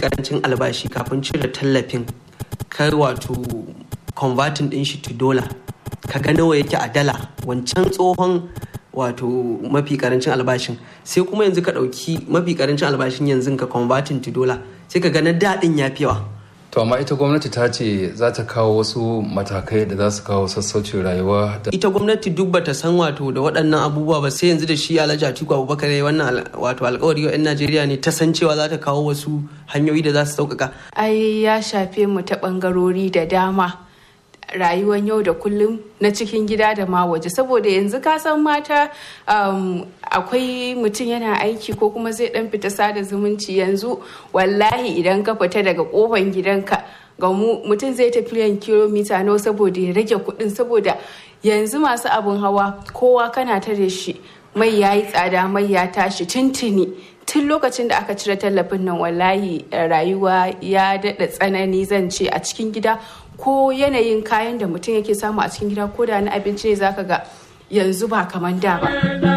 karancin albashi kafin cire tallafin kai wato converting din shi to dollar ka ga nawa yake a dala wancan tsohon wato mafi karancin albashin sai kuma yanzu ka ɗauki mafi karancin albashin yanzu ka converting to dollar sai ka ga na daɗin ya fi yawa To amma ita gwamnati ta ce za ta kawo wasu matakai da za su kawo sassaucin rayuwa da ita gwamnati duk bata san wato da waɗannan abubuwa ba sai yanzu da shi alhaji atiku abubakar ya yi wannan al- wato alkawari wa 'yan najeriya ne ta san cewa za ta kawo wasu hanyoyi da za su sauƙaƙa ai ya shafe mu ta ɓangarori da dama rayuwar yau da kullum na cikin gida da ma waje saboda yanzu ka san mata um, akwai mutum yana aiki ko kuma zai dan fita sada zumunci yanzu wallahi idan ka fita daga kofan gidanka ga mu mutum zai tafi yan kilomita nawa saboda ya rage kuɗin saboda yanzu masu abun hawa kowa kana tare shi mai ya yi tsada mai ya tashi tuntuni tun lokacin da aka cire tallafin nan wallahi eh, rayuwa ya daɗa tsanani zan ce a cikin gida ko yanayin kayan da mutum yake samu a cikin gida ko da na abinci ne zaka ga yanzu ba kamar da ba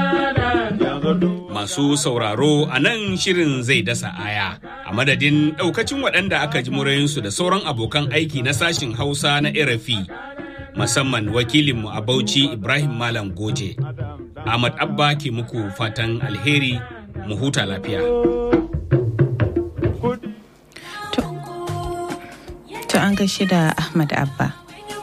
Masu sauraro a nan shirin zai dasa aya a madadin ɗaukacin waɗanda aka ji murayinsu da sauran abokan aiki na sashin Hausa na RFI musamman wakilinmu a Bauchi Ibrahim Malam Goje. Ahmad Abba ke muku fatan alheri mu huta lafiya. To an gaishe da Ahmad Abba.